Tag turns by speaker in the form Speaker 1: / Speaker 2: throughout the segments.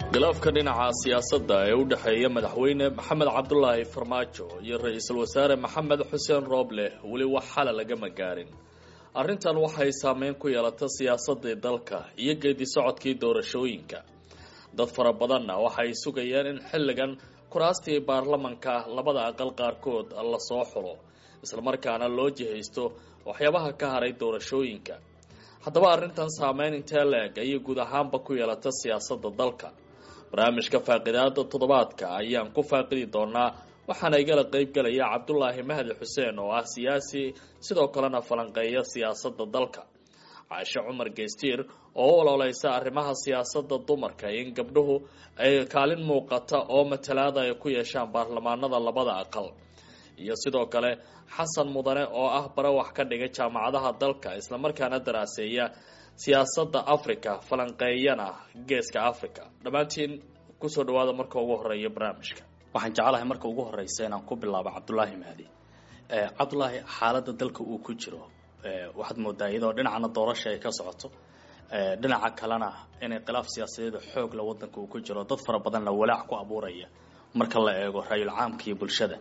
Speaker 1: khilaafka dhinaca siyaasadda ee u dhexeeya madaxweyne maxamed cabdulaahi farmaajo iyo ra-iisul wasaare maxamed xuseen rooble weli wax xala lagama gaarin arrintan waxay saameyn ku yeelata siyaasadii dalka iyo geedi socodkii doorashooyinka dad fara badanna waxay sugayeen in xilligan kuraastii baarlamanka labada aqal qaarkood lasoo xulo islamarkaana loo jihaysto waxyaabaha ka haray doorashooyinka haddaba arrintan saameyn intee la-eg ayay guud ahaanba ku yeelata siyaasadda dalka barnaamijka faaqidaada toddobaadka ayaan ku faaqidi doonaa waxaana igala qeybgelaya cabdulaahi mahdi xuseen oo ah siyaasi sidoo kalena falanqeeya siyaasadda dalka caashe cumar geystiir oo u ololeysa arrimaha siyaasadda dumarka in gabdhuhu ay kaalin muuqata oo matalaada ay ku yeeshaan baarlamaanada labada aqal iyo sidoo kale xasan mudane oo ah bare wax ka dhiga jaamacadaha dalka islamarkaana daraaseeya siyaasadda africa falanqeeyana geeska africa dhammaantiin kusoo dhawaada marka ugu horeeya barnaamijka waxaan jeclahay marka ugu horeysa inaan ku bilaabo cabdulaahi mahdi cabdulaahi xaaladda dalka uu ku jiro waxaad moodaa iyadoo dhinacana doorasha ay ka socoto dhinaca kalena inay khilaaf siyaasadeeda xoogla wadanka uu ku jiro dad fara badanna walaac ku abuuraya marka la eego ra-yul caamka iyo bulshada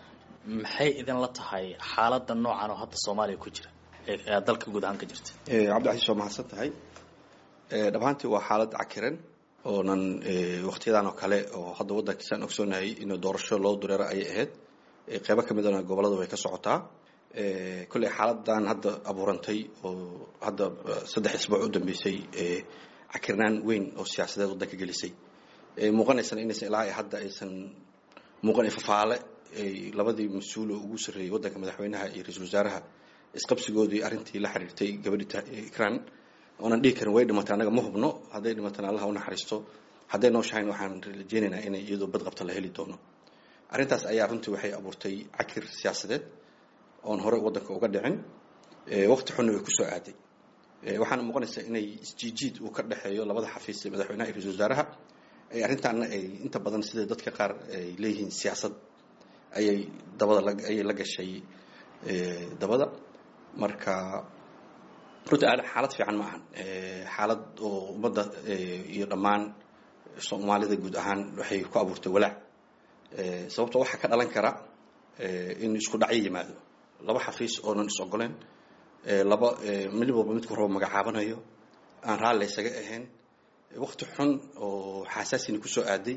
Speaker 1: maxay idinla tahay xaalada noocan oo hadda soomaaliya ku jira ee dalka guud ahaan ka jirta
Speaker 2: cabdicasiis waa mahadsan tahay dhammaantii waa xaalad cakiran oonan waktiyadan oo kale oo hadda waddankiisaan ogsoonahay in doorasho loo dureero ayay ahayd qeybo ka midana gobolada way ka socotaa kolley xaaladan hadda abuurantay oo hadda saddex isbuuc u dambeysay cakirnaan weyn oo siyaasadeed waddanka gelisay muuqanaysana inaysan ilaa hadda aysan muuqan fafaale labadii mas-uul oo ugu sarreeyey waddanka madaxweynaha iyo ra-iisul wasaaraha isqabsigoodii arrintii la xiriirtay gabadhii ikran oonan dhihi karin way dhimatay annaga ma hubno hadday dhimatana allaha u naxariisto hadday nooshahayn waxaan rajeynaynaa inay iyadoo badqabta la heli doono arrintaas ayaa runtii waxay abuurtay cakir siyaasadeed oon hore waddanka uga dhicin waqti xunna way kusoo aaday waxaana muuqanaysaa inay isjiijiid uu ka dhexeeyo labada xafiis ee madaxweynaha iyo ra-isul wasaaraha arrintaana ay inta badan sida dadka qaar ay leeyihiin siyaasad ayay dabada ayay la gashay dabada marka runtii xaalad fiican ma ahan xaalad oo ummadda iyo dhammaan soomaalida guud ahaan waxay ku abuurtay walaac sababto waxaa ka dhalan kara in isku dhacyo yimaado laba xafiis oonan is ogoleen laba mid walba midku rabo magacaabanayo aan raalli isaga ahayn wakti xun oo xaasaasina kusoo aaday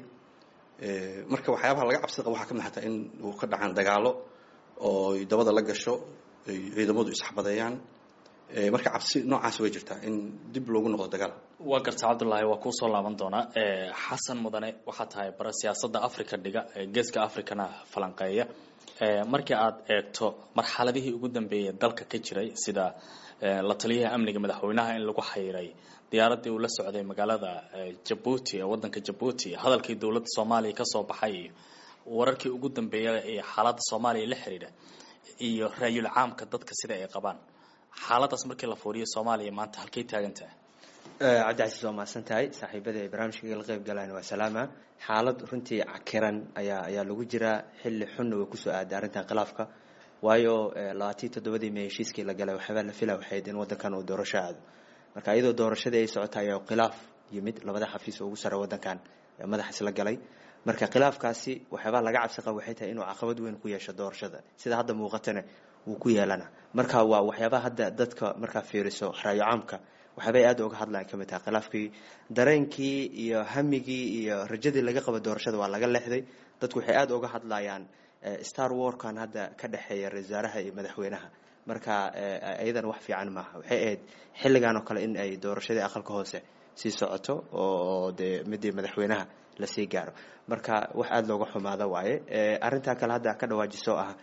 Speaker 2: marka waxyaabaha laga cabsida qaba waxaa ka mid xataa in uu ka dhacaan dagaalo oo dabada la gasho ciidamadu isxabadeeyaan marka cabsi noocaas way jirtaa in dib loogu noqdo dagaal
Speaker 1: waa garta cabdullaahi waa kuusoo laaban doonaa xasan mudane waxaa tahay bare siyaasadda africa dhiga geeska africana falanqeeya markii aad eegto marxaladihii ugu dambeeyay dalka ka jiray sida la taliyaha amniga madaxweynaha in lagu xayiray diyaaradii uu la socday magaalada jabuuti ee wadanka jabuuti hadalkii dowladda soomaaliya kasoo baxay iyo wararkii ugu dambeeya ee xaaladda soomaaliya la xiriira iyo raayul caamka dadka sida ay qabaan xaaladaas markii la fuuriyo soomaaliya maanta halkay taagan tahay
Speaker 3: cabdicasiis waa mahadsan tahay saaxiibada ay barnaamijka la qeyb galaan waa salaama xaalad runtii cakiran ayaa ayaa lagu jiraa xilli xunna way kusoo aaday arrintan khilaafka waayo labaatiyi toddobadii may heshiiskii la galay waxyaabaa la fila waxayd in waddankan uu doorasho aado marka iyadoo doorashadii ay socota ayaa khilaaf yimid labada xafiis oo ugu sara waddankan madax isla galay marka khilaafkaasi waxyaabaa laga cabsi qaba waxay tahay inuu caqabad weyn ku yeesho doorashada sida hadda muuqatana wuu ku yeelana marka waa waxyaabaha hadda dadka markaa fiiriso raayo caamka waxyaabay aada uga hadlaan kamid tahay khilaafkii dareenkii iyo hamigii iyo rajadii laga qaba doorashada waa laga leexday dadku waxay aada uga hadlayaan star warkan hadda ka dhexeeya ra-isul wasaaraha iyo madaxweynaha marka iyadana wax fiican maaha waxay ahayd xilligan oo kale in ay doorashadii aqalka hoose sii socoto oo dee midii madaxweynaha lasii gaaro marka wax aada looga xumaado waaye arrintaa kale hadda ka dhawaajiso ah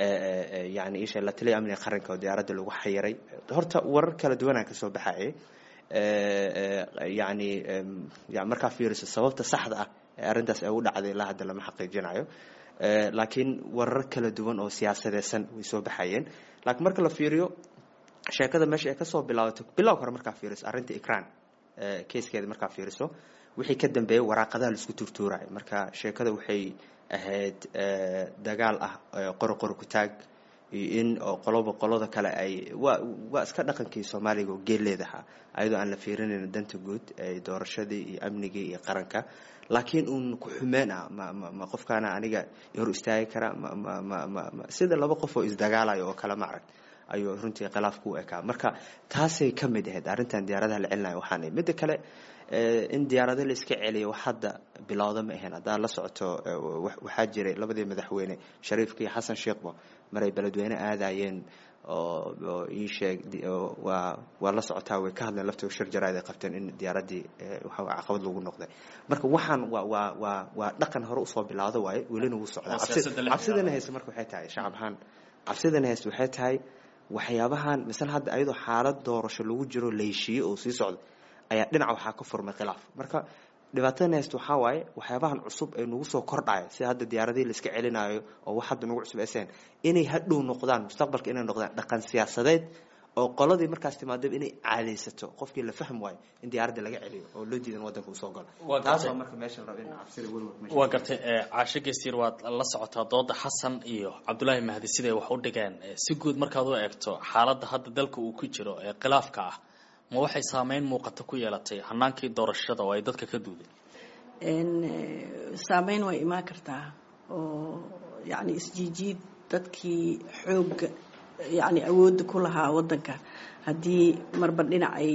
Speaker 3: yani isha la taliya amniga qaranka oo diyaaradda lagu xayiray horta warar kala duwanaa kasoo baxayay yani markaa fiiriso sababta saxda ah ee arrintaas ay u dhacday ilaa hadda lama xaqiijinayo laakiin warar kala duwan oo siyaasadeysan way soo baxayeen laakiin marka la fiiriyo sheekada meesha ay kasoo bilaabato bilow hore markaa fiiriso arrinta ikran keyskeeda markaa fiiriso wixii ka dambeeyay waraaqadaha laisku turtuurayo marka sheekada waxay ahayd dagaal ah qori qori ku taag iyo in oo qoloba qolada kale ay waa waa iska dhaqankii soomaaliga oo geeleedaha ayadoo aan la fiirinayn danta guud ee doorashadii iyo amnigii iyo qaranka laakiin uun ku xumeen ah ma ma ma qofkaana aniga hor istaagi kara ma ma ma ma ma sida laba qof oo isdagaalayo oo kale ma arag ayuu runtii khilaafku u ekaa marka taasay ka mid ahayd arrintan diyaaradaha la celinayo waxaana midda kale in diyaarado la iska celiyo wax hadda bilowda ma ahayn haddaad la socoto waxaa jiray labadii madaxweyne shariifka iyo xasan sheekhba maray beledweyne aadayeen oo oo ii sheeg waa waa la socotaa way ka hadleen laftoo shir jaraad ay qabteen in diyaaradii waxa caqabad lagu noqday marka waxaan waa waa waa waa dhaqan hore usoo bilaawda waaye welina wuu socdaa cabsidana hayse marka waxay tahay shacab ahaan cabsidana hayse waxay tahay waxyaabahan misale hadda ayadoo xaalad doorasho lagu jiro la heshiiye oo sii socda ayaa dhinaca waxaa ka furmay khilaaf marka dhibaatadana hayst waxaa waaye waxyaabahan cusub ee nagu soo kordhaya sida hadda diyaaradihii la iska celinayo oo wax hadda nagu cusub aysan inay hadhow noqdaan mustaqbalka inay noqdaan dhaqan siyaasadeed oo qoladii markaas timaadaba inay caadaysato qofkii la fahm waayo in diyaaradda laga celiyo oo loo diidan wadanka uu soo galo taas waa marka meesha la rabo in cabsida welwel meesha
Speaker 1: waa gartay caasho geestiir waad la socotaa dooda xasan iyo cabdulaahi mahdi siday wax u dhigeen si guud markaad u eegto xaaladda hadda dalka uu ku jiro ee khilaafka ah ma waxay saameyn muuqata ku yeelatay hanaankii doorashada oo ay dadka ka duudeen
Speaker 4: saameyn way imaan kartaa oo yacni isjiijiid dadkii xoogga yacni awoodda ku lahaa waddanka haddii marba dhinac ay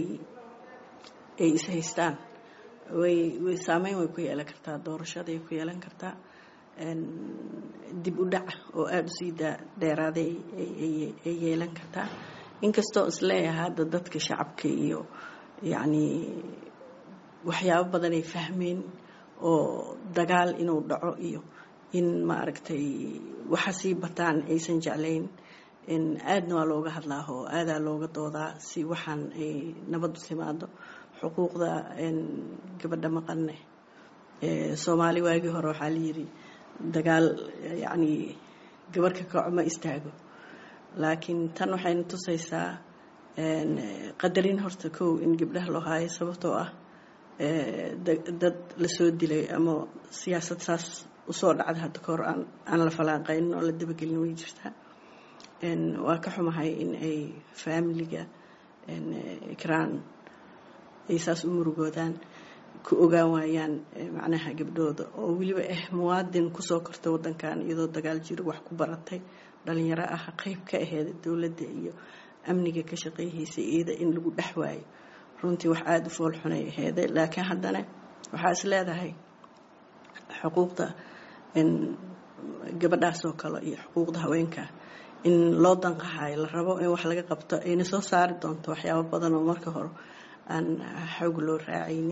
Speaker 4: ay is haystaan way way saameyn way ku yeelan kartaa doorashaday ku yeelan kartaa dib u dhac oo aada usii dheeraaday ay yeelan kartaa inkastoo isleeyahay hadda dadka shacabka iyo yacni waxyaabo badan ay fahmeen oo dagaal inuu dhaco iyo in maaragtay waxa sii bataan aysan jeclayn aadna waa looga hadlaa oo aadaa looga doodaa si waxaan ay nabadu timaado xuquuqda gabadha maqanne soomaali waagii hore waxaa layidhi dagaal yacni gabarhka kaco ma istaago laakiin tan waxayna tusaysaa qadarin horta kow in gabdhaha loo haayo sababtoo ah dad lasoo dilay ama siyaasad saas usoo dhacda hadda kahor aan aan la falaanqaynin oo la dabagelin way jirtaa waa ka xumahay in ay faamiliga ikraan ay saas u murugoodaan ku ogaan waayaan macnaha gabdhooda oo weliba ah muwaadin kusoo korta wadankan iyadoo dagaal jiro wax ku baratay dhalinyaro ah qeyb ka aheyd dowladda iyo amniga ka shaqeyhaysa iyada in lagu dhex waayo runtii wax aada u fool xunay aheeday laakiin haddana waxaa is leedahay xuquuqda gabadhaas oo kale iyo xuquuqda haweenka in loo danqahayo la rabo in wax laga qabto ayna soo saari doonto waxyaabo badan oo marka hore aan xoog loo raacaynin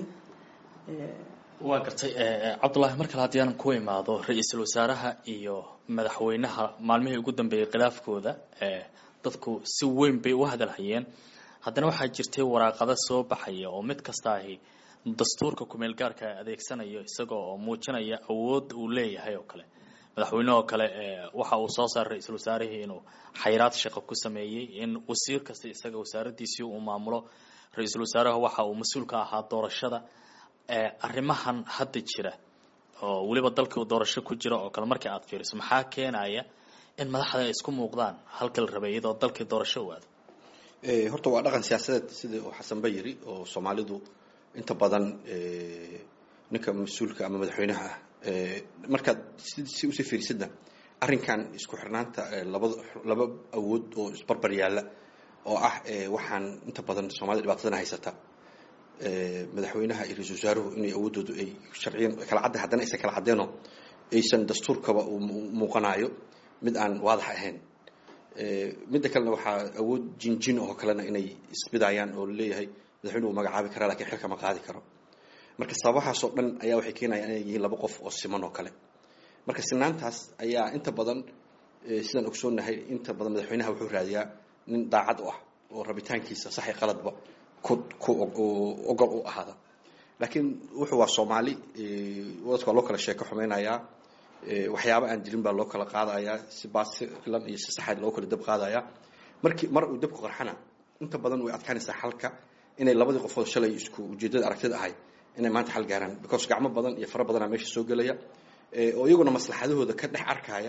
Speaker 1: waa gartay cabdullaahi mar kale haddii aan ku imaado ra-iisul wasaaraha iyo madaxweynaha maalmihii ugu dambeeyey khilaafkooda dadku si weyn bay u hadalhayeen haddana waxaa jirtay waraaqado soo baxaya oo mid kasta ahi dastuurka kumeel gaarka adeegsanayo isagoo oo muujinaya awood uu leeyahay oo kale madaxweyne oo kale waxa uu soo saaray ra-iisul wasaarihii inuu xayraad shaqo ku sameeyey in wasiir kasta isaga wasaaradiisii uu maamulo ra-iisul wasaaraha waxa uu mas-uul ka ahaa doorashada arrimahan hadda jira oo weliba dalkii uu doorasho ku jira oo kale markii aad fiiriso maxaa keenaya in madaxda ay isku muuqdaan halka la rabay iyadoo dalkii doorasho u aado
Speaker 2: horta waa dhaqan siyaasadeed sidii uu xasanba yiri oo soomaalidu inta badan ninka mas-uulka ama madaxweynaha ah markaad si usii fiirisidna arrinkan isku xirnaanta labada laba awood oo isbarbar yaalla oo ah waxaan inta badan soomaalida dhibaatadana haysata madaxweynaha iyo ra-isul wasaaruhu inay awooddoodu ay sharciyan kala cadda haddana aysan kala caddeenoo aysan dastuurkaba muuqanayo mid aan waadax ahayn midda kalena waxaa awood jinjin oo kalena inay isbidayaan oo laleeyahay madaxweynuhu magacaabi karaa lakiin xilka ma qaadi karo marka sababahaasoo dhan ayaa waxay keenayaan inay yihiin laba qof oo siman oo kale marka sinaantaas ayaa inta badan sidaan ogsoonnahay inta badan madaxweynaha wuxuu raadiyaa nin daacad u ah oo rabitaankiisa saxi qaladba ku ku ogol u ahaada laakiin wuxuu waa soomaali wadadka waa loo kala sheeko xumeynayaa waxyaaba aan jirin baa loo kala qaadayaa si baasilan iyo si saxaad loo kala dab qaadayaa markii mar uu dabku qarxana inta badan way adkaanaysaa xalka inay labadii qofood shalay isku ujeedada aragtida ahay inay maanta xal gaaraan because gacmo badan iyo fara badanaa meesha soo gelaya oo iyaguna maslaxadahooda ka dhex arkaya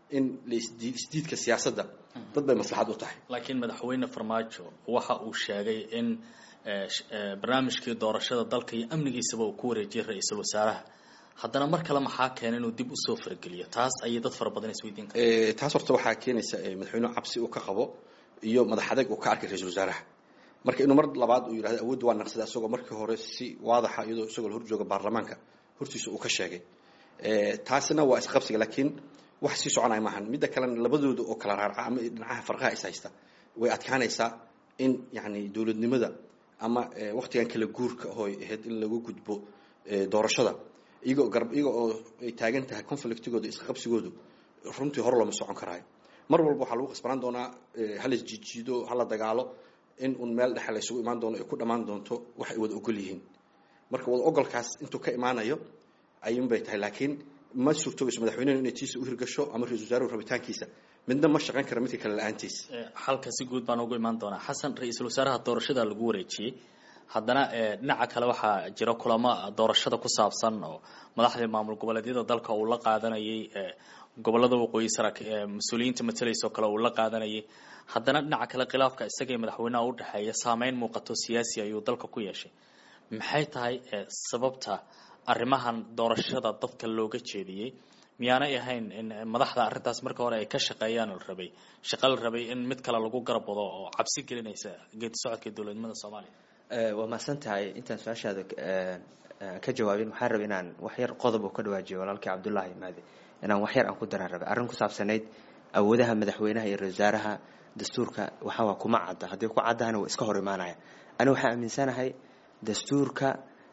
Speaker 2: in isdiidka siyaasadda dad bay maslaxad u tahay
Speaker 1: laakiin madaxweyne farmaajo waxa uu sheegay in barnaamijkii doorashada dalka iyo amnigiisaba uu ku wareejiyay ra-iisul wasaaraha haddana mar kale maxaa keena inuu dib usoo fargeliyo taas ayay dad fara badan isweydiin kara
Speaker 2: taas horta waxaa keenaysa madaxweynuhu cabsi uu ka qabo iyo madax adeeg uu ka arkay ra-iisul wasaaraha marka inuu mar labaad uu yidhahdo awoodda waa naqsada isagoo markii hore si waadaxa iyadoo isagoo hor jooga baarlamaanka hortiisa uu ka sheegay taasina waa isqabsiga laakiin wax sii soconaya maahan midda kalena labadooda oo kala raarca ama dhinacaha farqaha is haysta way adkaanaysaa in yani dowladnimada ama waktigan kala guurka hooy ahayd in lagu gudbo doorashada iyagoo garab iyaga oo ay taagan tahay conflictigooda isqabsigoodu runtii hore looma socon karaayo mar walba waxaa lagu khasbanaan doonaa hala jijiido hala dagaalo in un meel dhexe la isugu imaan doono ay ku dhammaan doonto wax ay wada ogol yihiin marka wada ogolkaas intuu ka imaanayo ayuun bay tahay laakiin ma suurtoobayso madaxweynehu inay tiisa u hirgasho ama ra-isul wasaaruhu rabitaankiisa midna ma shaqayn kara midka kale la-aantiis
Speaker 1: halka si guud baan ugu imaan doonaa xasan ra-iisul wasaaraha doorashada lagu wareejiyey haddana dhinaca kale waxaa jira kulamo doorashada ku saabsan oo madaxdii maamul goboleedyada dalka uu la qaadanayay gobolada waqooyi sara mas-uuliyiinta matalaysa oo kale uu la qaadanayay haddana dhinaca kale khilaafka isagii madaxweynaha udhexeeya saameyn muuqato siyaasi ayuu dalka ku yeeshay maxay tahay sababta arrimahan doorashada dadka looga jeediyey miyaanay ahayn in madaxda arrintaas marka hore ay ka shaqeeyaan la rabay shaqo la rabay in mid kale lagu garab wado oo cabsi gelinaysa geedi socodka dowladnimada soomaaliya
Speaker 3: waa mahadsan tahay intaan su-aashaada ka jawaabin waxaan rabay inaan wax yar qodob oo ka dhawaajiyo walaalkii cabdullaahi maade inaan wax yar aan ku daraan rabay arrin ku saabsanayd awoodaha madaxweynaha iyo ra-isul wasaaraha dastuurka waxawaa kuma cadda haddii ku caddahana waa iska hor imaanaya ani waxaan aaminsanahay dastuurka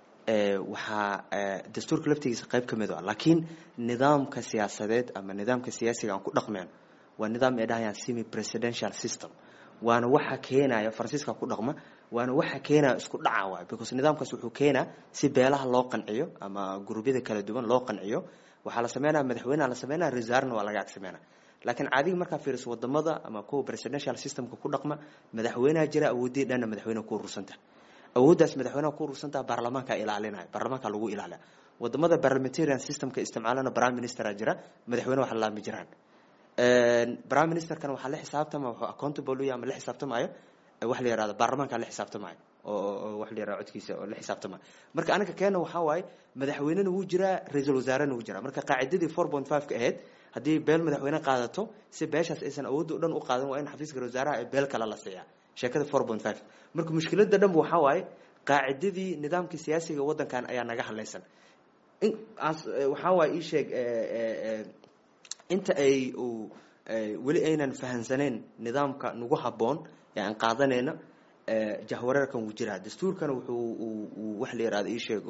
Speaker 3: waxaa dastuurka laftigiisa qayb ka mid a laakiin nidaamka siyaasadeed ama nidaamka siyaasiga aan ku dhaqmeen waa nidaam ay dhahayaan semi presidential system waana waxa keenaya faransiiska ku dhaqma waana waxa keenaya isku dhaca waay because nidaamkaas wuxuu keenaa si beelaha loo qanciyo ama gurubyada kala duwan loo qanciyo waxaa la sameynaya madaxweyneha la sameynaya resaarna waa laga ag sameynaya laakiin caadiga markaa fiiriso wadamada ama kuwa presidential systemka ku dhaqma madaxweynaha jira awoodii dhanna madaxweyneha ku urursanta awooddaas madaxweynaha ku urursantaha baarlamaanka ilaalinaya baarlamaanka lagu ilaaliya wadamada parliamentarian systemka isticmaalana prime ministera jira madaxweyne wax laami jiraan prime ministerkana waxaa la xisaabtama wuxuu accountable u yahay ama la xisaabtamayo wax la yihahdo baarlamaanka la xisaabtamayo oo wax la yihahdo codkiisa oo la xisaabtamayo marka anaga keena waxaa waaye madaxweynena wuu jiraa ra-iisul wasaarena wuu jiraa marka qaacidadii four point five ka ahayd haddii beel madaxweyne qaadato si beeshaas aysan awoodda o dhan u qaadan waa in xafiiska ra wasaaraha ee beel kale la siiyaa sheekada four point five marka mushkiladda dhanba waxaa waaye qaacidadii nidaamka siyaasiga waddankan ayaa naga hadlaysan waxaa waaye ii sheeg inta ay weli aynan fahansaneyn nidaamka nagu habboon ee aan qaadanayna jahwareerkan wuu jiraa dastuurkana wuxuu wax la yihahdo ii sheeg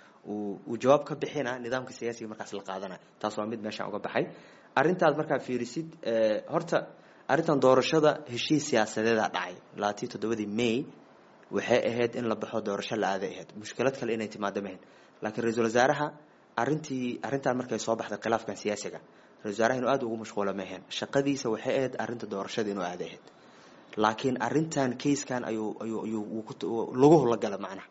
Speaker 3: uu jawaab ka bixina nidaamka siyaasiga markaas la qaadanaya taas waa mid meeshaan uga baxay arrintaad markaa fiirisid horta arrintan doorashada heshiis siyaasadeeda dhacay labaatiyo toddobadii may waxay ahayd in la baxo doorasho la aaday ahayd mushkilad kale inay timaado mahayn laakiin ra-iisul wasaaraha arrintii arrintan markay soo baxday khilaafkan siyaasiga ra-isul wasaaraha inuu aada ugu mashquulo mahayn shaqadiisa waxay ahayd arrinta doorashada inuu aaday ahayd laakiin arrintan kayskan ayuu ayuu ayuu lagu hulagala macnaha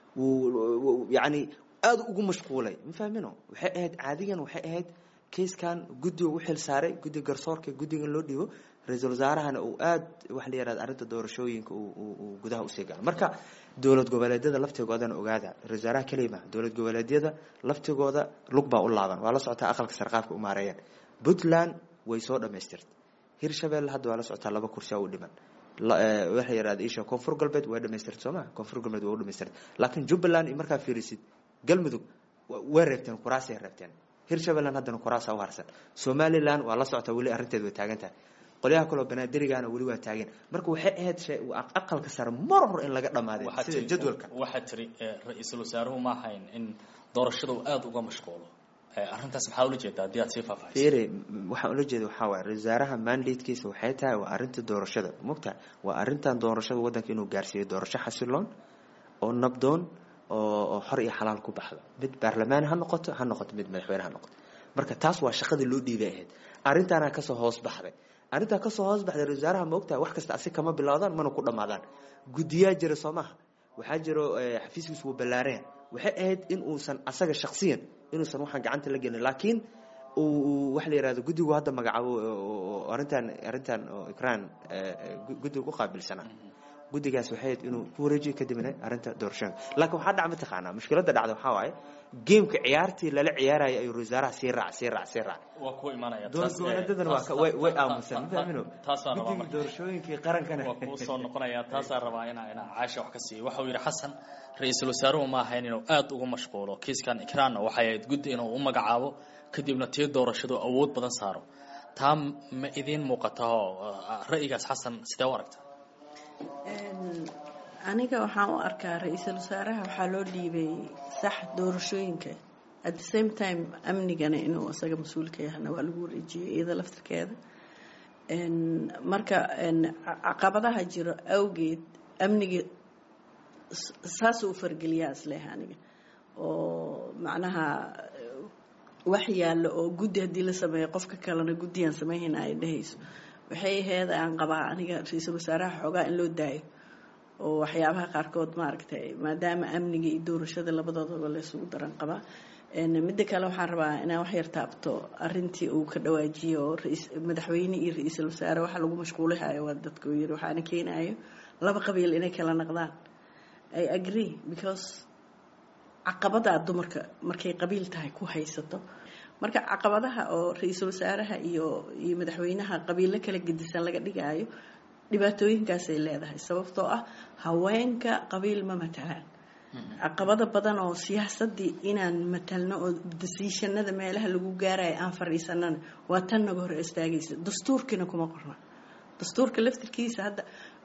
Speaker 3: wuu yacni aada ugu mashquulay ma fahmino waxay ahayd caadigan waxay ahayd kayskan guddiga u xil saaray guddiga garsoorka guddigan loo dhiibo ra-iisul wasaarahana uu aada waxa la yihahda arrinta doorashooyinka uu gudaha usii galo marka dowlad goboleedyada laftigoodana ogaada ra-isul wasaaraha keliya maha dowlad goboleedyada laftigooda lug baa u laaban waa la socotaa aqalka sarqaafka u maareeyeen puntland way soo dhamaystirtay hirshabelle hadda waa la socotaa laba kursi u dhiman waxa yihahda isha koonfur galbeed waa dhamaystirtay soo ma koonfur galbeed waa u dhamaystirtay laakiin jubbaland iyo markaa fiirisid galmudug way reebteen kuraasay reebteen hirshabeelland haddana kuraasa u harsan somaliland waa la socotaa weli arrinteed way taagan tahay qolyaha kaleo banaadirigana weli waa taagan marka waxay ahayd aqalka sare mar hor in laga dhamaaday sida jadwalka
Speaker 1: waxaa tiri ra-iisul wasaaruhu ma ahayn in doorashada uu aada uga mashquulo arrintaas maxaa ula jeedaa haddii aad sii faahfaahiso
Speaker 3: fiiri waxaan ula jeeda waxaa waaya ra-isul wasaaraha mandatekiisa waxay tahay waa arrinta doorashada mogtahay waa arrintan doorashada waddanka inuu gaarsiiyo doorasho xasiloon oo nabdoon oo xor iyo xalaal ku baxdo mid baarlamaan ha noqoto ha noqoto mid madaxweyne ha noqoto marka taas waa shaqadii loo dhiibay ahayd arrintaana kasoo hoos baxday arrintaa kasoo hoos baxday ra-isul wasaaraha ma ogtahay wax kasta asi kama bilaawdaan mana ku dhammaadaan guddiyaa jira soo maha waxaa jiro xafiiskiisu wuu ballaareen waxay ahayd in uusan asaga shaksiyan inuusan waxaan gacanta la gelin laakiin uu waxa la yihahdo guddigu hadda magacaabo oo arrintan arrintan oo ikraan guddiga ku qaabilsanaa guddigaas waxay ahayd inuu ku wareejiyo kadibna arrinta doorashooyinka laakiin waxaa dhaca mataqaanaa mushkiladda dhacda waxaa waaye geemka ciyaartii lala ciyaaraya ayuu wasaaraha sii raac sii raac sii raac
Speaker 1: waa ku imanaya
Speaker 3: dowladdan waa ka way way aamusan ma fahmino
Speaker 1: taasaan rabaa
Speaker 3: guddiga
Speaker 1: marka
Speaker 3: doorashooyinkii qarankana
Speaker 1: waa kuu soo noqonaya taasaan rabaa inaa inaa caasha wax ka siiyo waxa uu yidhi xasan ra-iisul wasaaruhu ma ahayn inuu aada ugu mashquulo kiiskan ikraanna waxay ahayd guddi inuu u magacaabo kadibna tii doorashadu awood badan saaro taa ma idiin muuqata oo ra'yigaas xasan sidee u aragta
Speaker 4: aniga waxaan u arkaa ra-iisul wasaaraha waxaa loo dhiibay sax doorashooyinka at the same time amnigana inuu isaga mas-uulka yahana waa lagu wareejiyey iyada laftirkeeda marka caqabadaha jiro awgeed amniga saasuu u fargeliyaa isleeh aniga oo macnaha wax yaallo oo guddi haddii la sameeyo qofka kalena guddiyaan sameynhayna ay dhehayso waxay aheyd aan qabaa aniga ra-iisul wasaaraha xoogaa in loo daayo oo waxyaabaha qaarkood maaragtay maadaama amniga iyo doorashada labadoodaba laysugu daran qabaa midda kale waxaan rabaa inaan wax yar taabto arintii uu ka dhawaajiyo oo madaxweyne iyo ra-iisul wasaare waxa lagu mashquulihayo waa dadka uu yiri waxaana keenayo laba qabiil inay kala naqdaan i agree because caqabadaa dumarka markay qabiil tahay ku haysato marka caqabadaha oo ra-iisul wasaaraha iyo iyo madaxweynaha qabiilo kala gedisan laga dhigaayo dhibaatooyinkaasay leedahay sababtoo ah haweenka qabiil ma matalaan caqabado badan oo siyaasadii inaan matalno oo dasiishanada meelaha lagu gaarayo aan fadhiisanana waa tan naga hor istaagaysa dastuurkiina kuma qorna dastuurka laftirkiisa hadda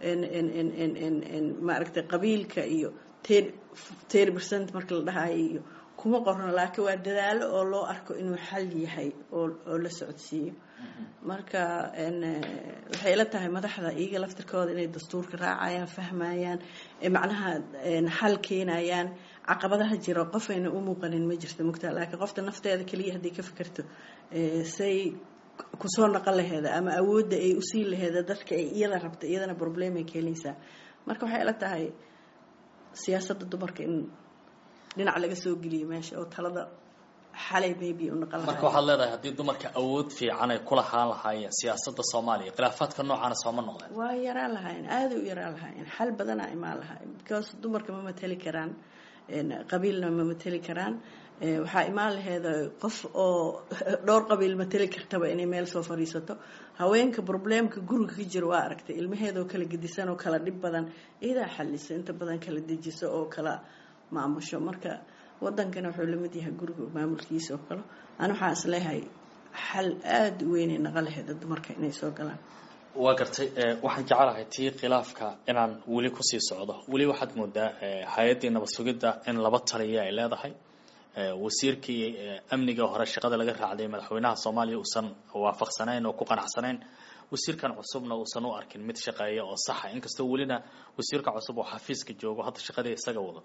Speaker 4: maaragtay qabiilka iyo ten percent marka la dhahayo iyo kuma qorno laakiin waa dadaalo oo loo arko inuu xal yahay oo la socodsiiyo marka waxay ila tahay madaxda iyaga laftirkooda inay dastuurka raacayaan fahmayaan macnaha xal keenayaan caqabadaha jiro qofayna u muuqanin ma jirto mugtaa laakiin qofta nafteeda keliya haddii ka fikirto say kusoo naqon laheeda ama awoodda ay usii laheeda dadka ay iyada rabta iyadana problemay keenaysaa marka waxay ila tahay siyaasadda dumarka in dhinac laga soo geliyo meesha oo talada xalay maybe u naqon
Speaker 1: marka waxaad leedahay haddii dumarka awood fiican ay ku lahaan lahaayeen siyaasadda soomaaliya khilaafaadka noocaana sooma noqdeen
Speaker 4: waa yaraan lahaayeen aaday u yaraan lahaayeen xal badanaa imaan lahaayeen because dumarka ma mateli karaan qabiilna ma mateli karaan waxaa imaan laheeda qof oo dhowr qabiil mateli kartaba inay meel soo fadhiisato haweenka probleemka guriga ka jiro waa aragtay ilmaheedoo kala gedisan oo kala dhib badan iyadaa xalisa inta badan kala dejiso oo kala maamusho marka wadankana wuxuu lamid yahay guriga maamulkiisa oo kale an waxaa is leeyahay xal aada u weynay naqa laheeda dumarka inay soo galaan
Speaker 1: waa gartay waxaan jecelahay tii khilaafka inaan weli kusii socdo weli waxaad moodaa hay-addii nabad sugidda in laba taliya ay leedahay wasiirkii amniga hore shaqada laga raacday madaxweynaha soomaaliya uusan waafaqsanayn oo ku qanacsanayn wasiirkan cusubna uusan u arkin mid shaqeeya oo saxa inkastoo welina wasiirka cusub oo xafiiska joogo hadda shaqadii isaga wado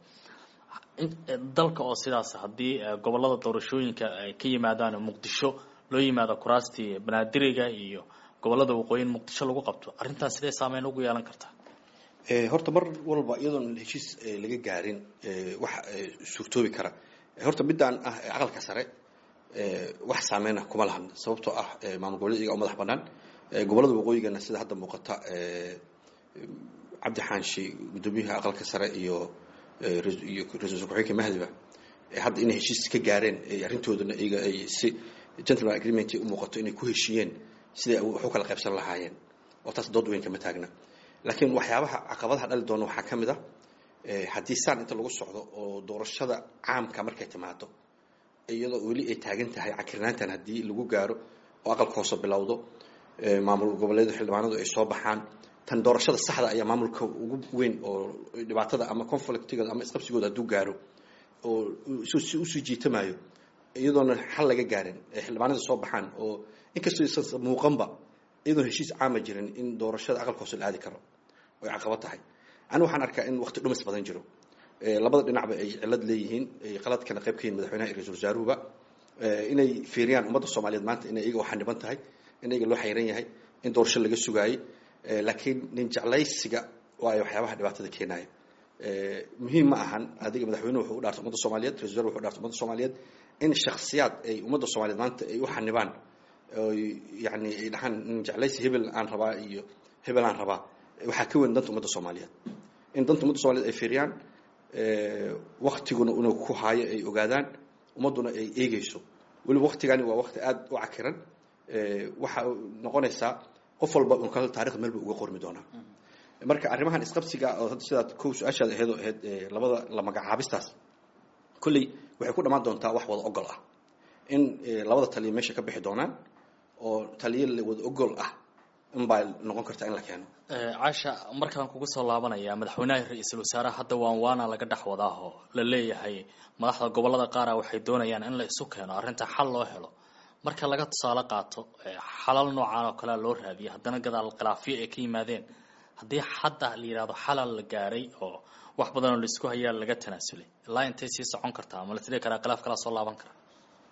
Speaker 1: dalka oo sidaas haddii gobolada doorashooyinka ay ka yimaadaan muqdisho loo yimaado kuraastii banaadiriga iyo gobolada waqooyin muqdisho lagu qabto arrintaas sidee saameyn ugu yeelan kartaa
Speaker 2: horta mar walba iyadoon heshiis laga gaarin wax suurtoobi kara horta midaan ah aqalka sare wax saameyna kuma lahan sababtoo ah maamul goboleed iyaga oo madax banaan gobolada waqooyigana sida hadda muuqata cabdi xaanshi guddoomiyaha aqalka sare iyo iyo ra-isul ku-xigeenka mahdiba hadda inay heshiis ka gaareen arrintoodana iyaga ay si gentleman agreement u muuqato inay ku heshiiyeen siday wax u kala qaybsan lahaayeen oo taas dood weyn kama taagna laakiin waxyaabaha caqabadaha dhali doona waxaa ka mid ah haddii saan inta lagu socdo oo doorashada caamka markay timaado iyadoo weli ay taagan tahay cakirnaantan haddii lagu gaaro oo aqalka hoose bilowdo maamul goboleedu xildhibaanadu ay soo baxaan tan doorashada saxda ayaa maamulka ugu weyn oo dhibaatada ama conflictigooda ama isqabsigooda hadduu gaaro oo si usii jiitamayo iyadoona xal laga gaarin ay xildhibaanada soo baxaan oo inkastoo isan muuqanba iyadoon heshiis caama jirin in doorashada aqalka hoose la aadi karo oy caqabad tahay ani waxaan arkaa in waqti dhumis badan jiro labada dhinacba ay cilad leeyihiin ay qaladkana qayb ka yihin madaxweynaha iyo ra-isul wasaaruhuba inay fiiriyaan ummadda soomaaliyeed maanta inay iyaga waxaa dhiban tahay in iyaga loo xayran yahay in doorasho laga sugaayey laakiin nin jeclaysiga waayo waxyaabaha dhibaatada keenaya muhiim ma ahan adiga madaxweynuhu wuxuu u dhaartay ummadda soomaaliyeed ra-isul wasaruhu wuxuu dhaartay ummadda soomaaliyeed in shaksiyaad ay ummadda soomaaliyeed maanta ay u xanibaan oy yani ay dhahaan jeclaysi hebel aan rabaa iyo hebel aan rabaa waxaa ka weyn danta ummadda soomaaliyeed in danta ummadda soomaliyeed ay fiiriyaan waktiguna una ku haayo ay ogaadaan ummadduna ay eegeyso weliba waktigani waa wakti aada u cakiran waxa noqonaysaa qof walba un kale taarikhda meel ba uga qormi doonaa marka arrimahan isqabsiga oo hadda sidaad kow su-aashaada aheed oo ahayd labada la magacaabistaas kolley waxay ku dhammaan doontaa wax wada ogol ah in labada taliya meesha ka bixi doonaan oo taliya wada ogol ah inbaa noqon kartaa in la keeno
Speaker 1: caasha markaan kugu soo laabanaya madaxweynaha ra-iisul wasaaraha hadda waan waana laga dhex wadaaho la leeyahay madaxda gobolada qaara waxay doonayaan in la isu keeno arrinta xal loo helo marka laga tusaale qaato xalal noocaan oo kalea loo raadiyay haddana gadaal khilaafyo ay ka yimaadeen haddii hadda la yidhahdo xalal la gaaray oo wax badan oo laisku hayaa laga tanaasulay ilaa intay sii socon kartaa ma la tiri karaa khilaaf kalaa soo laaban karaa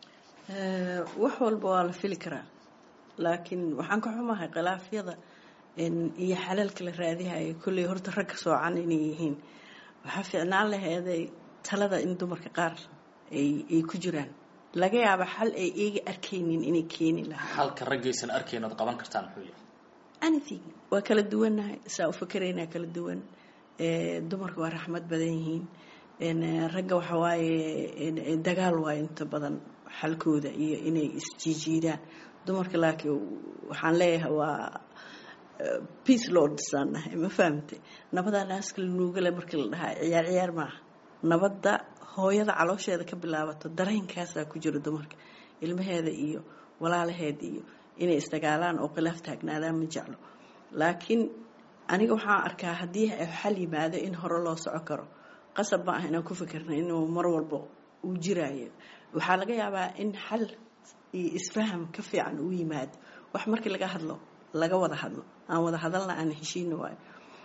Speaker 4: wax walba waa la fili karaa laakiin waxaan ka xumahay khilaafyada iyo xalalka la raadihayo kolley horta ragga soocan inay yihiin waxaa fiicnaan laheeday talada in dumarka qaar ay ku jiraan laga yaaba xal ay eega arkaynin inay keeni lahaa
Speaker 1: halka raggaysan arkayn ood qaban kartaan muxuu yahay
Speaker 4: anything waa kala duwannahay saa u fakeraynaa kala duwan dumarka waa raxmad badan yihiin ragga waxa waaye dagaal waayo inta badan xalkooda iyo inay isjiijiidaan dumarka laakiin waxaan leeyahay waa peace lordsaan nahay ma fahamtay nabadaa naaska la nuugale markii la dhahaa ciyaar ciyaar maaha nabadda hooyada caloosheeda ka bilaabato dareenkaasaa ku jiro dumarka ilmaheeda iyo walaalaheed iyo inay isdagaalaan oo khilaaf taagnaadaan ma jeclo laakiin aniga waxaan arkaa haddii xal yimaado in hore loo soco karo qasab ma ah inaan ku fikirna inuu mar walba uu jiraayo waxaa laga yaabaa in xal iyo isfaham ka fiican uu yimaado wax markii laga hadlo laga wada hadlo aan wada hadalna aan heshiina waayo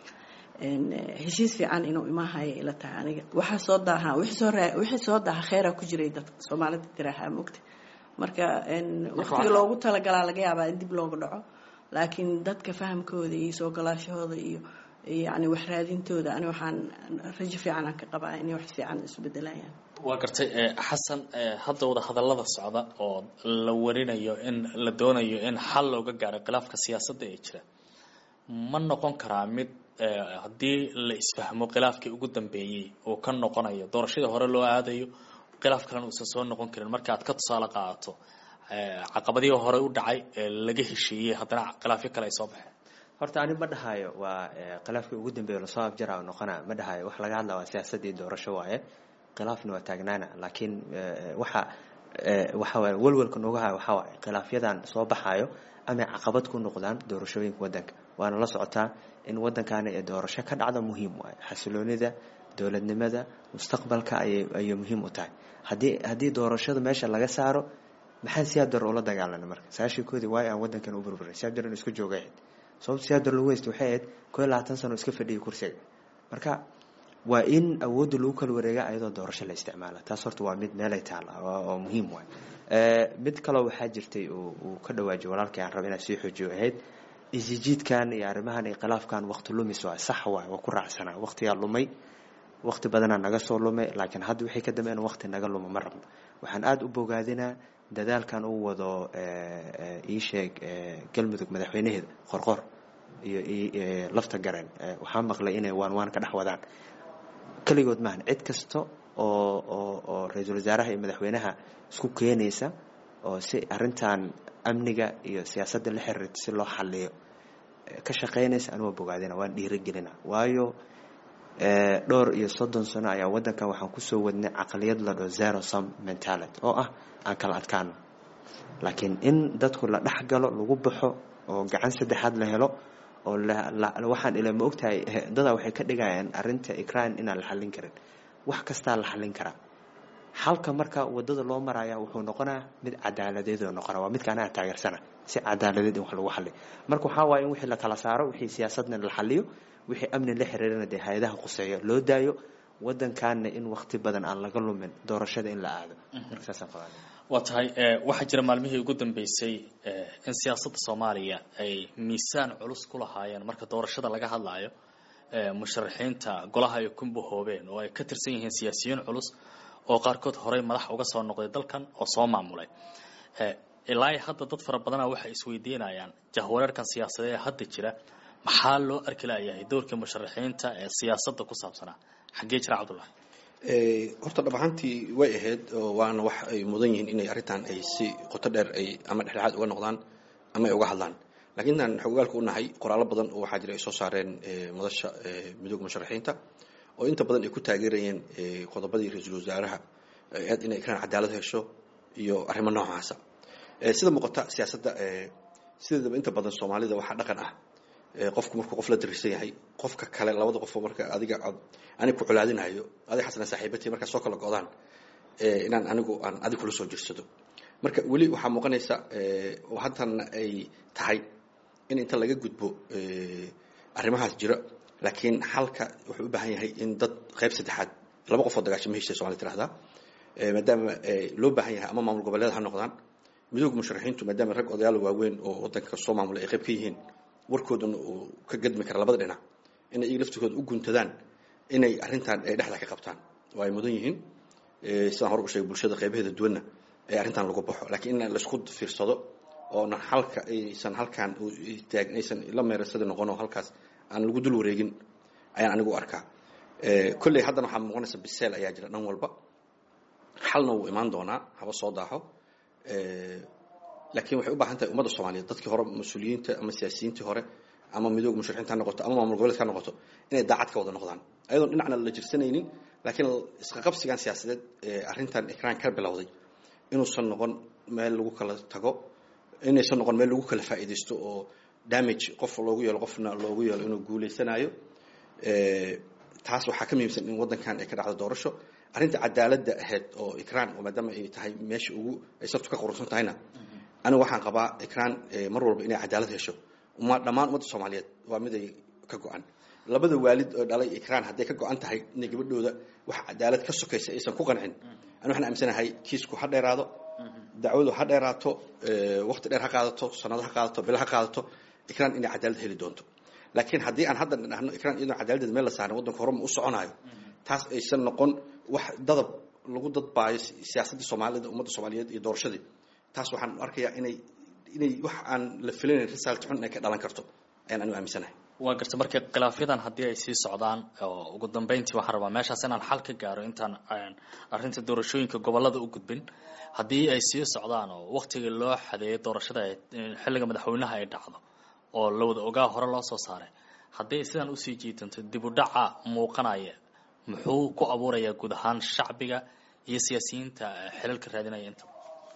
Speaker 4: heshiis fiican inuu imaahayo ila tahay aniga waxaa soo daaha wixii soo daaha kheyraa ku jiray dadka soomaalida tiraahaa mogta marka waqtiga loogu talagalaa laga yaabaa in dib looga dhaco laakiin dadka fahamkooda iyo soo galaashahooda iyo yani wax raadintooda ani waxaan rajo fiican aan ka qabaa inay wax fiican isbedelayaan
Speaker 1: waa gartay xasan hadda wada hadallada socda oo la warinayo in la doonayo in xal looga gaaro khilaafka siyaasadda ee jira ma noqon karaa mid haddii la isfahmo khilaafkii ugu dambeeyey uu ka noqonayo doorashadii hore loo aadayo khilaaf kalena uusan soo noqon karin marka aad ka tusaale qaadato caqabadihii hore u dhacay laga heshiiyey haddana khilaafyo kale ay soo baxeen
Speaker 3: horta ani ma dhahayo waa khilaafkii ugu dambeeya lasoo afjara noqona ma dhahayo wax laga hadla waa siyaasadii doorasho waaye khilaafna waa taagnaana laakiin waxa waxa waye welwelka nooga hayo waxaa waaye khilaafyadan soo baxayo amay caqabad ku noqdaan doorashooyinka waddanka waana la socotaa in waddankaani ee doorasho ka dhacda muhiim waaye xasiloonida dowladnimada mustaqbalka ayay ayay muhiim u tahay haddii haddii doorashada meesha laga saaro maxaan siyaad dar ula dagaalanay marka saashikoodii waayo aan waddankan u burburay siyaad dar in isku jooga ahayd sababta siyaad dar lagu haysta waxay ahayd koo iyo labaatan sano iska fadhiyay kursiga marka waa in awoodda lagu kala wareega ayadoo doorasho la isticmaala taas horta waa mid meelay taal oo muhiim waay mid kaloo waxaa jirtay uu ka dhawaajiyo walaalkii aan raba inaan sii xoojiyo ahayd isijiidkan iyo arrimahan iyo khilaafkan waqti lumis waay sax waay waa ku raacsanaa waqtigaa lumay waqti badanaa naga soo lumay laakiin hadda wixii ka dambeyn waqti naga luma ma rabno waxaan aada u bogaadinaa dadaalkan uu wado ii sheeg galmudug madaxweynaheeda qorqor iyo lafta gareen waxaa maqlay inay waan waan ka dhex wadaan keligood maahan cid kasta oo oo oo ra-iisul wasaaraha iyo madaxweynaha isku keenaysa oo si arrintan amniga iyo siyaasadda la xiriirta si loo xaliyo ka shaqeynaysa anigoo bogaadina waan dhiirigelina waayo dhowr iyo soddon sano ayaa waddankan waxaan kusoo wadnay caqliyad la dhao zero sum mentality oo ah aan kala adkaano laakiin in dadku la dhex galo lagu baxo oo gacan saddexaad la helo oo waxaan ila ma ogtahay dadaa waxay ka dhigayaan arrinta ikraan inaan la xallin karin wax kastaa la xallin karaa halka marka wadada loo maraya wuxuu noqonaa mid cadaaladeed oo noqona waa midka anaga taageersana si cadaaladeed in wax lagu xaliyo marka waxaa waaye in wixii la kala saaro wixii siyaasadna la xaliyo wixii amni la xiriirana dee hay-adaha quseeyo loo daayo wadankaana in wakti badan aan laga lumin doorashada in la aado marka saasaan qabaa
Speaker 1: waa tahay waxaa jira maalmihii ugu dambeysay in siyaasadda soomaaliya ay miisaan culus ku lahaayeen marka doorashada laga hadlayo musharaxiinta golaha ay ku bahoobeen oo ay ka tirsan yihiin siyaasiyiin culus
Speaker 5: oo qaarkood horey madax uga soo noqday dalkan oo soo maamulay ilaa hadda dad fara badana waxay isweydiinayaan jahwareerkan siyaasadeed ee hadda jira maxaa loo arki layahay doorkii musharaxiinta ee siyaasadda ku saabsanaa xaggee jira cabdullahi
Speaker 2: horta dhab ahaantii way ahayd oo waana wax ay mudan yihiin inay arrintan ay si qoto dheer ay ama dhexdhexaad uga noqdaan ama ay uga hadlaan lakiin intaan xogogaalka u nahay qoraallo badan oo waxaa jira ay soo saareen madasha midooda musharaxiinta oo inta badan ay ku taageerayeen qodobadii ra-iisul wasaaraha aad inay ikraan cadaalad hesho iyo arrimo noocaasa sida muuqata siyaasadda sideedaba inta badan soomaalida waxaa dhaqan ah qofku markuu qof la darisan yahay qofka kale labada qofoo marka adiga anig ku colaadinayo adig xasana saaxiibati markaa soo kala go-daan inaan anigu aan adig kula soo jirsado marka weli waxaa muuqanaysa oo haddana ay tahay in inta laga gudbo arrimahaas jira laakiin xalka wuxuu u baahan yahay in dad qayb saddexaad laba qofoo dagaasho ma heshay somalida tirahdaa maadaama loo baahan yahay ama maamul goboleed ha noqdaan midooda musharaxiintu maadaama rag odayaal waaweyn oo wadanka soo maamulay ay qayb ka yihiin warkoodana uu ka gadmi kara labada dhinac inay iyaga laftigooda u guntadaan inay arrintan ay dhexda ka qabtaan oo ay mudan yihiin sidaan hore u sheegay bulshada qaybaheeda duwanna ee arrintan lagu baxo laakiin in laisku fiirsado oona halka aysan halkaan aysan la meerasada noqon oo halkaas aan lagu dul wareegin ayaan anigu u arkaa kolley haddana waxaa muuqanaysa biseel ayaa jira dhan walba xalna wuu imaan doonaa haba soo daaxo laakiin waxay u baahan tahay ummadda soomaaliyeed dadkii hore mas-uuliyiinta ama siyaasiyiintii hore ama midooga musharaxiinta ha noqoto ama maamul goboleedka ha noqoto inay daacad ka wada noqdaan ayadoon dhinacna la jirsanaynin laakiin isqaqabsigan siyaasadeed ee arrintan ikraan ka bilowday inuusan noqon meel lagu kala tago inaysan noqon meel lagu kala faa'iidaysto oo damage qof loogu yeelo qofna loogu yeelo inuu guulaysanayo taas waxaa ka muhiimsan in waddankan ay ka dhacdo doorasho arrinta cadaaladda ahayd oo ikraan oo maadaama ay tahay meesha ugu ay sabtu ka qurusan tahayna anigu waxaan qabaa ikraan mar walba inay cadaalad hesho uma dhammaan ummadda soomaaliyeed waa mid ay ka go-an labada waalid oo dhalay ikraan hadday ka go-an tahay inay gabadhooda wax cadaalad ka sokaysa aysan ku qancin ani waxaan aaminsanahay kiisku ha dheeraado dacwadu ha dheeraato waqti dheer ha qaadato sanado ha qaadato bilo ha qaadato ikraan inay cadaalad heli doonto laakiin haddii aan hadda dhahno ikraan iyadoo cadaaladdeeda meel la saarin waddanka horema u soconayo taas aysan noqon wax dadab lagu dadbaayo siyaasadda soomaalida ummadda soomaaliyeed iyo doorashadii taas waxaan arkayaa inay inay wax aan la filinayn result xun inay ka dhalan karto ayaan anigu aaminsanahay
Speaker 5: waa garta marka khilaafyadan haddii ay sii socdaan oo ugu dambeyntii waxaan rabaa meeshaas inaan xal ka gaaro intaan arrinta doorashooyinka gobolada u gudbin haddii ay sii socdaan oo waktigii loo xadeeyo doorashada xilliga madaxweynaha ay dhacdo oo la wada ogaa hore loo soo saaray haddii ay sidaan usii jiitanto dib u dhaca muuqanaya muxuu ku abuurayaa guud ahaan shacbiga iyo siyaasiyiinta xilalka raadinaya inta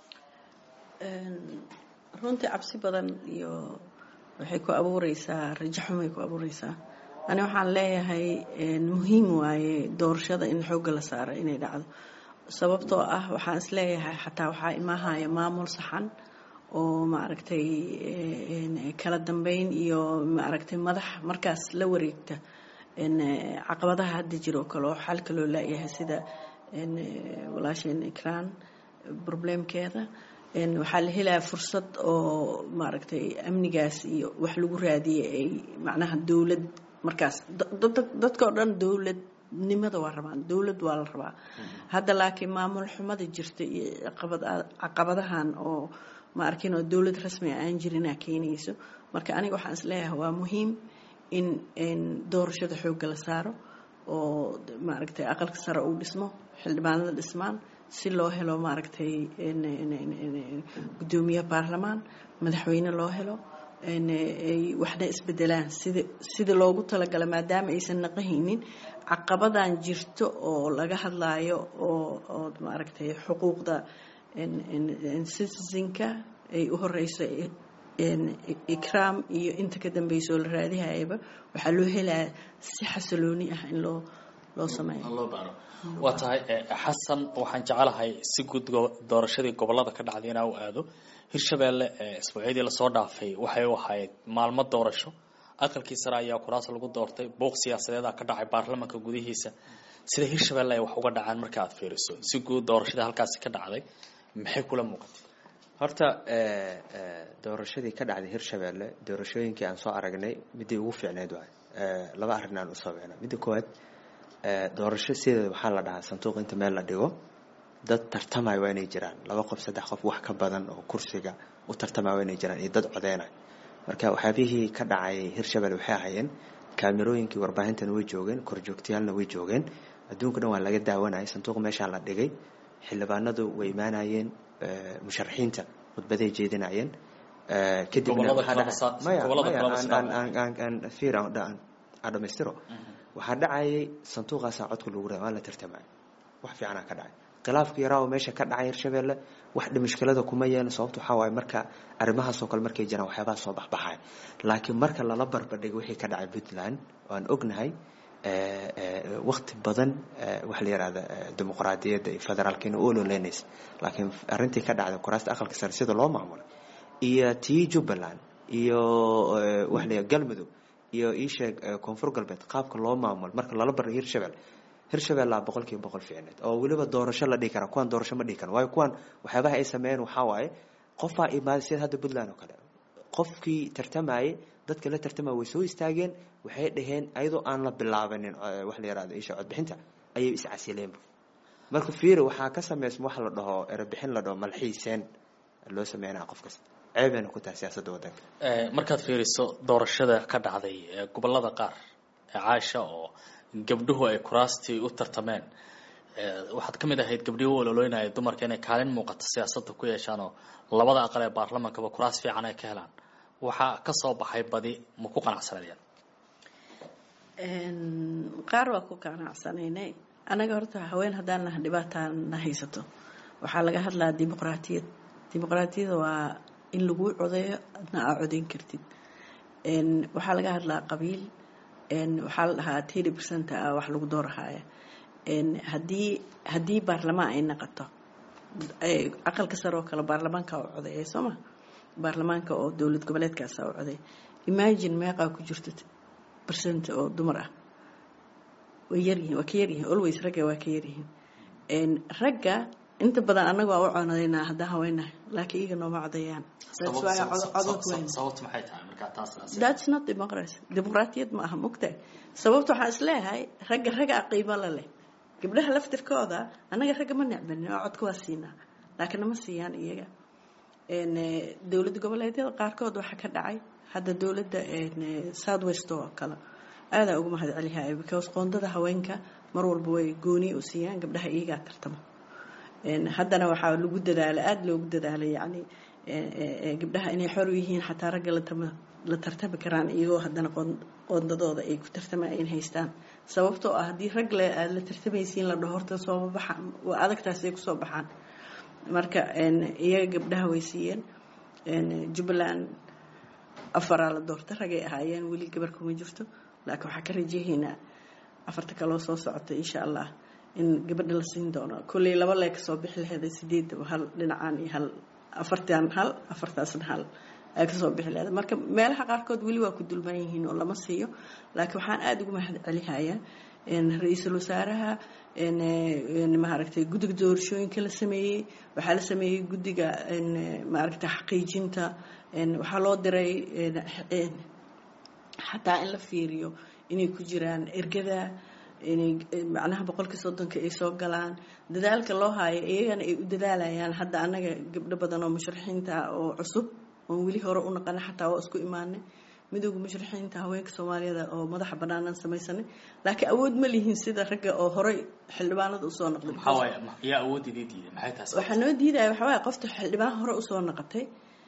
Speaker 4: runtii cabsi badan iyo waxay ku abuureysaa rajo xumay ku abuureysaa ani waxaan leeyahay muhiim waaye doorashada in xoogga la saaro inay dhacdo sababtoo ah waxaan is leeyahay xataa waxaa imaahaya maamul saxan oo maaragtay kala dambeyn iyo maaragtay madax markaas la wareegta caqabadaha hadda jiro kale oo xalka loo laayahay sida walaasheen ikraan problemkeeda waxaa la helaya fursad oo maaragtay amnigaas iyo wax lagu raadiyay ay macnaha dowlad markaas dadka oo dhan dowladnimada waa rabaan dowlad waa la rabaa hadda laakiin maamul xumada jirta iyo caqabadahan oo ma arkin oo dowlad rasmi aan jirinaa keenayso marka aniga waxaan isleeyahay waa muhiim in doorashada xoogga la saaro oo maaragtay aqalka sare uu dhismo xildhibaanada dhismaan si loo helo maaragtay guddoomiye baarlamaan madaxweyne loo helo ay waxna isbedelaan sida sida loogu talagala maadaama aysan naqahaynin caqabadan jirto oo laga hadlaayo oo oo maaragtay xuquuqda citizenka ay u horeyso ikraam iyo inta ka dambeysa oo la raadihayaba waxaa loo helaya si xasilooni ah in loo loo sameeyo
Speaker 5: loo baaro waa tahay xasan waxaan jecelahay si guud doorashadii gobolada ka dhacday inaa u aado hirshabeelle isbuucyadii lasoo dhaafay waxay u ahayd maalmo doorasho aqalkii sare ayaa kuraas lagu doortay booq siyaasadeeda ka dhacay baarlamanka gudihiisa sida hirshabeelle ay wax uga dhacaan marka aad fiiriso si guud doorashadii halkaasi ka dhacday maxay kula muuqatay
Speaker 3: horta doorashadii ka dhacday hirshabeelle doorashooyinkii aan soo aragnay midii ugu fiicneyd waay laba arrin aan usoo wicna midda koowaad doorasho sideeda waxaa la dhahaa sanduuq inta meel la dhigo dad tartamaya waa inay jiraan laba qof saddex qof wax ka badan oo kursiga u tartamaya waa inay jiraan iyo dad codeynaya marka waxyaabihii ka dhacay hirshabelle waxay ahaayeen kaamirooyinkii warbaahintan way joogeen korjoogtayaalna way joogeen adduunka dhan waa laga daawanayay sanduuq meeshaa la dhigay xildhibaanadu way imaanayeen musharaxiinta khudbaday jeedinayeen kadibna dhamaystiro waxaa dhacayay sanduuqaasaa codka lagu raa waa la tartamaya wax fiicanaa ka dhacay khilaafka yaraa oo meesha ka dhacay hirshabelle wax dhimishkilada kuma yeelin sababta waxaa waaye marka arrimahaasoo kale markay jiraan waxyaabaha soo baxbaxaya laakiin marka lala barbardhigo wixii ka dhacay puntland waan ognahay wakti badan waxa la yihahda dimuqraadiyadda iyo federaalkiina u ololeynaysa laakiin arrintii ka dhacday kuraasta aqalka sare sida loo maamulay iyo tii jubbaland iyo waxa la galmudug iyo iisheeg koonfur galbeed qaabka loo maamulo marka lala barray hirshabelle hirshabellea boqol kiiba boqol fiicneed oo weliba doorasho la dhihi kara kuwaan doorasho ma dhihi karan waayo kuwaan waxyaabaha ay sameeyeen waxaa waaye qofaa imaaday sida hadda puntland oo kale qofkii tartamayay dadka la tartamaya way soo istaageen waxay dhaheen ayadoo aan la bilaabanin wax la yihahdo isha codbixinta ayay iscasileenba marka fiiri waxaa ka sameysma wax la dhaho erebixin la dhaho malxiiseen loo sameynaya qof kasta ceebeyna ku tahay siyaasadda waddanka
Speaker 5: markaad fiiriso doorashada ka dhacday gobolada qaar ee caaisha oo gabdhuhu ay kuraastii u tartameen waxaad ka mid ahayd gabdhihii u ololoynaya dumarka inay kaalin muuqato siyaasadda ku yeeshaan oo labada aqal ee baarlamankaba kuraas fiican ay ka helaan waxaa ka soo baxay badi ma ku qanacsanayeen
Speaker 4: qaar waa ku qanacsanaynay annaga horta haween haddaan naha dhibaataan na haysato waxaa laga hadlaa dimuqraatiyad dimuqraatiyada waa in laguu codeeyo adna aa codeyn kartid waxaa laga hadlaa qabiil waxaa la dhahaa tiri percent ah wax lagu doorahaaya haddii haddii baarlamaan ay naqato aqalka sare oo kale baarlamaanka u codeeya soo ma baarlamaanka oo dowlad goboleedkaasa u codeey imagine meeqaa ku jirto percent oo dumar ah way yaryihiin waa ka yaryihiin always ragga waa ka yaryihiin ragga inta badan annaga waa u conadeynaa haddaan haweenahay laakiin iyaga nooma codeeyaan that's not democracy dimuqraatiyad ma aha mogtahay sababta waxaan isleeyahay ragga ragga qiimo la leh gabdhaha laftirkooda annaga ragga ma necbanin oo codka waa siinaa laakiin nama siiyaan iyaga dowlad goboleedyada qaarkood waxaa ka dhacay hadda dowladda south west oo kale aadaa uga mahad celihay because qoondada haweenka mar walba way gooni u siiyaan gabdhaha iyagaa tartamo haddana waxaa lagu dadaala aada loogu dadaalay yani gabdhaha inay xor u yihiin xataa ragga la tartami karaan iyagoo haddana qoondadooda ay ku tartamaan haystaan sababtoo ah haddii rag le aada la tartamaysiin la dhaho horta sooma baxaan waa adagtaasay kusoo baxaan marka iyaga gabdhaha way siiyeen jubbaland afaraa la doorta ragay ahaayeen weli gabar kuma jirto laakiin waxaa ka rajahaynaa afarta kaloo soo socota insha allah in gabadha la siin doono kolley laba lee kasoo bixi laheeda sideed hal dhinacaan iyo hal afartan hal afartaasna hal ay kasoo bixi laheeda marka meelaha qaarkood weli waa ku dulman yihiin oo lama siiyo laakiin waxaan aada ugu mahad celihayaa ra-iisul wasaaraha maaragtay guddiga doorashooyinka la sameeyey waxaa la sameeyey guddiga maaragtay xaqiijinta waxaa loo diray xataa in la fiiriyo inay ku jiraan ergada inay macnaha boqolkii soddonka ay soo galaan dadaalka loo haayo iyagana ay u dadaalayaan hadda annaga gabdho badan oo musharaxiinta ah oo cusub oon weli hore u naqana xataa waa isku imaanay midooda musharaxiinta haweenka soomaaliyada oo madaxa banaanaan samaysanay laakiin awood ma lihiin sida ragga oo horey xildhibaanada usoo noqday waxaa noo diidaya waxaa waaya qofta xildhibaan hore usoo noqotay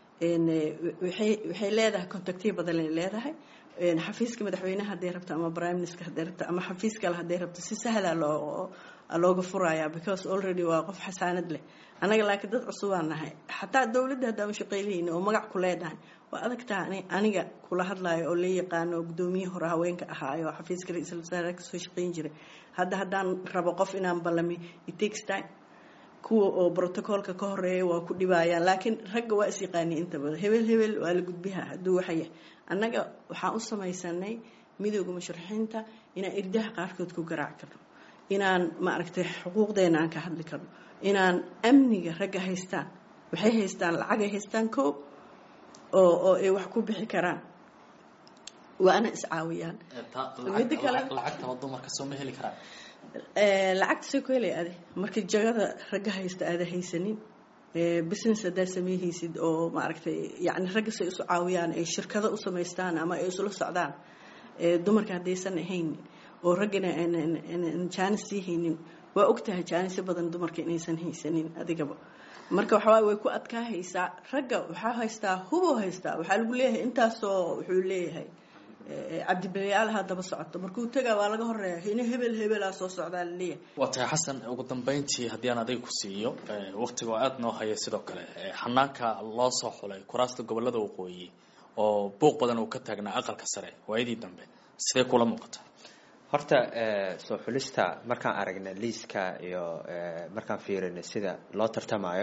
Speaker 4: waxay leedahay contactiya badan ay leedahay xafiiska madaxweynaha hadday rabto ama prime minister hadday rabto ama xafiis kale hadday rabto si sahla loo looga furaya because already waa qof xasaanad leh annaga laakiin dad cusubaan nahay xataa dowladda haddaan ushaqeynayna oo magac ku leedahay waa adagtaa aniga kula hadlayo oo la yaqaano oo guddoomiye hore haweenka ahaayo oo xafiiska ra-iisul wasaare kasoo shaqeyn jiray hadda haddaan rabo qof inaan ballami it takes time kuwa oo brotocoolka ka horeeya waa ku dhibayaan laakiin ragga waa is yaqaani inta badan hebel hebel waa la gudbiha hadduu waxaya annaga waxaan u samaysanay midooda musharaxiinta inaan irdaha qaarkood ku garaac karno inaan maaragtay xuquuqdeena aan ka hadli karno inaan amniga ragga haystaan waxay haystaan lacagay haystaan koo oo oo ay wax ku bixi karaan waana iscaawiyaan Midda kale-
Speaker 5: lacagtaba dumarka soo ma heli karaan
Speaker 4: Eh, lacagta soo ku helay ade marka jagada ragga haysta aada haysanin Eh, business haddaa sameehaysid oo maaragtay yani ragga say isu caawiyaan ay shirkado u samaystaan ama ay isula socdaan Eh, dumarka haddaysan ahayn oo raggana aan- aan aan jaanis sii haynin waa ogtahay jaanisyo badan dumarka inaysan haysanin adigaba marka waxawaaye way ku adkaahaysaa ragga waxaa haystaa huboo haystaa waxaa lagu leeyahay intaasoo wuxuu leeyahay eh, cabdibilayaalaha daba socoto markuu tagaa waa laga horeeya hina hebel hebelaa soo socdaa laleeyahay
Speaker 5: waa tahay xasan ugu dambeyntii haddii aan adiga ku siiyo eh, waqtiga oo aada noo haya sidoo kale eh, xanaanka loo soo xulay kuraasta gobolada waqooyi oo buuq badan uu ka taagnaa aqalka sare waayadii dambe sidee kula muuqata
Speaker 3: horta eh, soo xulista markaan aragna liiska iyo eh, markaan fiirina sida loo tartamayo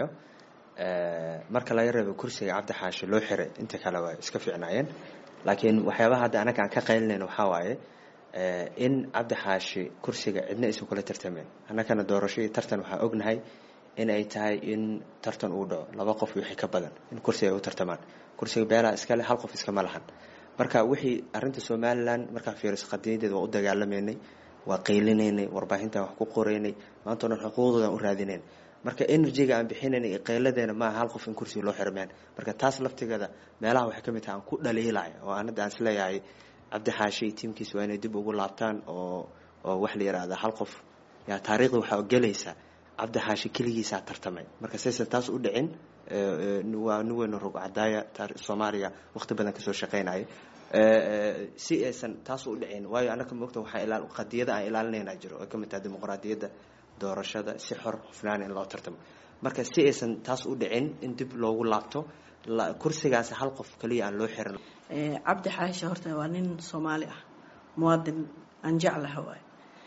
Speaker 3: eh, marka laga reebo kursiga cabdi xaashi loo xiray inta kale waa iska fiicnaayeen laakiin waxyaabaha hadda anaga aan ka qaylinayna waxaa waaye eh, in cabdi xaashi kursiga cidna aysan kula tartameen annagana doorasho iyo tartan waxaa ognahay in ay tahay in tartan uu dhaco laba qof iyo wixii ka badan in kursiga ay u tartamaan kursiga beelaa iskale hal qof iskama lahan marka wixii arinta somalilan markaa fiiriso qadiyadeeda waa u dagaalameynay waa qaylinaynay warbaahintan wax ku qoraynay maanta o dhan xuquuqdoodan u raadinayn marka energyga aan bixinaynay iyo qayladeena maaha hal qof in kursiga loo xirmeen marka taas laftigeeda meelaha waxay ka mid tahay aan ku dhaliilaya oo aan hadda aan isleeyahay cabdi xaashi iyo tiimkiisa waa inay dib ugu laabtaan oo oo wax la yidhaahda hal qof yaa taariikhda waxaa gelaysa cabdi xaashi keligiisaa tartamay marka saysan taas u dhicin eh, eh, waa nin weyn oo rog cadaaya taar- soomaaliya waqti badan kasoo shaqaynaya Eh, eh, si aysan taas u dhicin waayo anaka mogta waxaa ilaal qadiyada aan ilaalinayna jiro oo ka mid tahay dimuqraadiyadda doorashada si xor hufnaan in loo tartamo marka si aysan taas u dhicin in dib loogu laabto la- kursigaas hal qof kaliya aan loo xirin
Speaker 4: Eh, cabdi xaashi horta waa nin soomaali ah muwaadin aan jeclaha waay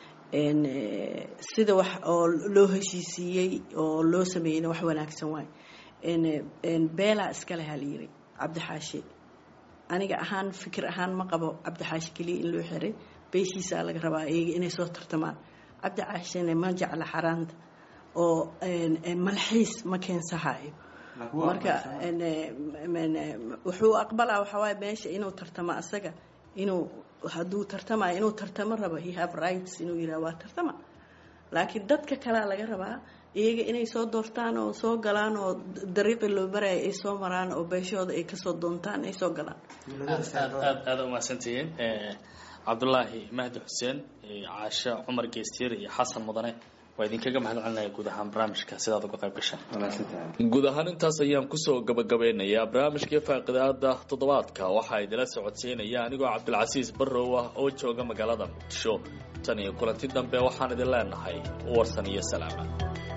Speaker 4: En, eh, sida wax oo loo heshiisiiyey oo loo sameeyeyna wax wanaagsan waay En, eh, en, beelaa iskale ha la yiri cabdi xaashi aniga ahaan fikir ahaan ma qabo cabdi xaashi keliya in loo xiray beeshiisaa laga rabaa iyaga inay soo tartamaan cabdi xaashina ma jecla xaraanta oo en, en, malxiis ma keensahayo marka en, eh, men, eh, wuxuu aqbalaa waxaa waaye meesha inuu tartamo asaga inuu hadduu tartamayo inuu tartamo rabo he have rights inuu yidhaha waa tartama laakiin dadka kalea laga rabaa iyaga inay soo doortaan oo soo galaan oo dariiqii loo maraya ay soo maraan oo beeshooda ay kasoo doontaan ay soo galaan
Speaker 5: aad aad aad aada umahadsantihiin Eh, cabdulaahi mahdi xuseen iyo caasho cumar geestiir iyo xasan mudane waa idinkaga mahad celinaya guud ahaan barnaamijka sidaad uga qayb gashaan
Speaker 1: guud ahaan intaas ayaan kusoo gabagabeynayaa barnaamijkii faaqidaada toddobaadka waxaa idila socodsiinaya anigoo cabdilcasiis barrow ah oo jooga magaalada muqdisho tan iyo kulanti dambe waxaan idin leenahay warsan iyo salaama